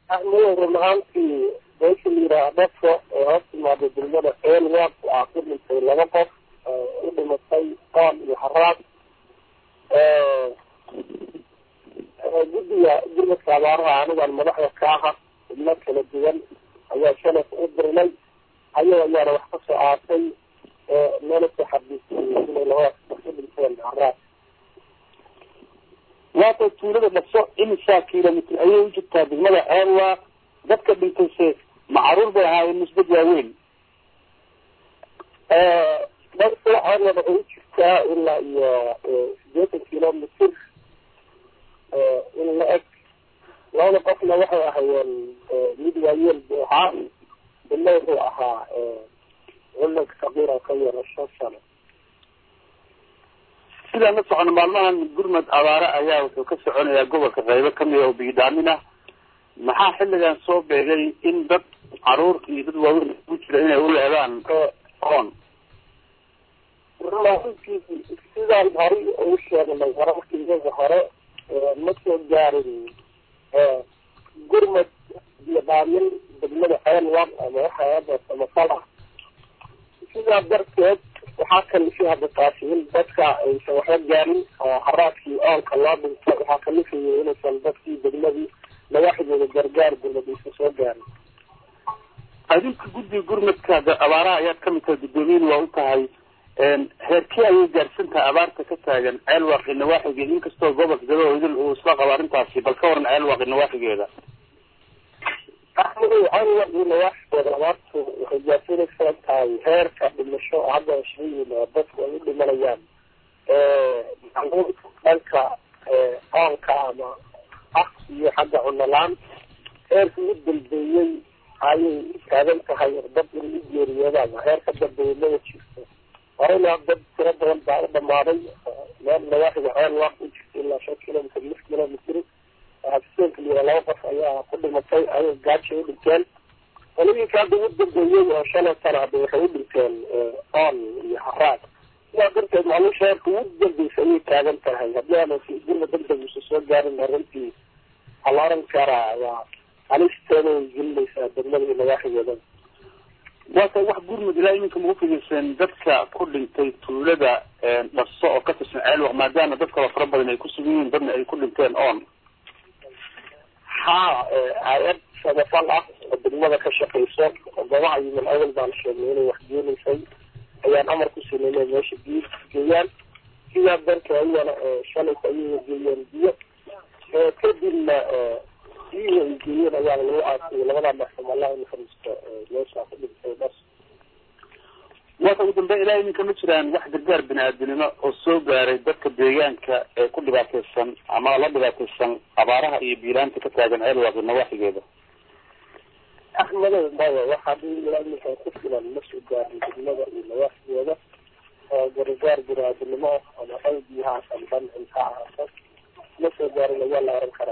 axmedow run ahaantii meesha la yidhaha dadka ee hoos timaada degmada eelwaad waxaa ku dhintay laba qof u dhimatay oon iyo haraad guddiga gurmadka abaaraha anigaan madaxda ka aha xubno kala duwan ayaa shalaf u dirnay ayaga ayaana wax ka soo aatay meela soo xabiisay inay labadaas qof u dhinteen haraad waata tuulada dhaso imisaa kilomitr ayay u jirtaa degmada ceelwa dadka dhintayse macaruur bay ahaayeen nisbad waaweyn dadka ceelwa waxay u jirtaa ilaa iyo sideetan kilomitr in la eg labada qofna waxay ahaayeen mid waayeel buu ahaa midna wuxuu ahaa culanka kabiir oo ka yara shan sano sidaan la socono maalmahan gurmad abaare ayaa wuxuu ka soconayaa gobolka qaybo kamida oo biidhaamin ah maxaa xilligan soo beegay in dad caruur iyo dad waaweyn ku jira inay u leedaan oon runaaantii sidaan horay ugu sheegnay wararkiiyaga hore ma soo gaarin gurmad iyo dhaamin degmada ceelwan ama waxaada samafala sidaa darteed waxaa kalifay hadda taasi in dadka aysan waxba gaarin oo haraadkii oonka loo dhinto waxaa kalifayay inaysan dadkii degmadii madaxdooda gargaar gurmad aysan soo gaarin adinka guddiga gurmadka abaaraha ayaad kamid tahay guddoomiyin waa u tahay heerkii ayay gaarsan tahay abaarta ka taagan ceelwaaqi nawaaxiga inkastoo gobolka gado idil uu isla qabo arrintaasi bal ka waran ceelwaaqi nawaaxigeeda axmedow ceelwaaqi nawaaxigeeda abaartu waxay gaarsanaysaa tahay heerka dhimasho oo hadda sheeyin oo dadku ay u dhimanayaan dhanka oonka ama ah iyo xagga cunolaan heerkii u dambeeyey ayay taagan tahay dad in u geeriyoodaan heer ka dambeeyay mada jirto horeyna dad tiro badan baa u dhamaaday meel nawaaxiga ceelwaaq u jirta ilaa shan kilomitr lix kilomitr habseenka liya laba qof ayaa ku dhimatay ayay gaajay u dhinteen qoladiinka hadda ugu dambeeyey oo shalay sana hadda waxay u dhinteen oon iyo haraad sidaa darteed macluusha heerka ugu dambeysa ayay taagan tahay haddii aana gurma degdeg usa soo gaarin arrintii waxaa la oran karaa waa halisteeda way gelinaysaa degmada iyo nawaaxigeeda waata wax gurmud ilaa iminka ma ufidirseen dadka ku dhintay tuulada dhaso oo ka tirsan ceelwaq maadaama dad kaloo fara badan ay ku sugan yihiin dadna ay ku dhinteen oon haa hay-ad samafal ah oo degmada ka shaqeyso oo gobaha iyo min awal baan sheegnay inay wax geenaysay ayaan amar ku sinay inay meesha biyo geeyaan sidaa darteed ayana shalayka ayay geeyeen biyo kadibna biyihii ay geeyeen ayaa lagu aasiyay labada maxkam allah naxariisto meesha ku dhintay dhas waata ugu dambeyn ilaa iminka ma jiraan wax gargaar bini-aadinimo oo soo gaaray dadka deegaanka ee ku dhibaateysan ama la dhibaateysan abaaraha iyo biilaanta ka taagan ceelwaaqi nawaaxigeeda axmedow maya waxaa ilaa iminka ku filan ma soo gaarin degmada iyo nawaaxigeeda oo gargaar bini-aadinimo ama dhan biyahaas ama dhan cunta ahaaso ma soo gaarin ayaa la oran karaa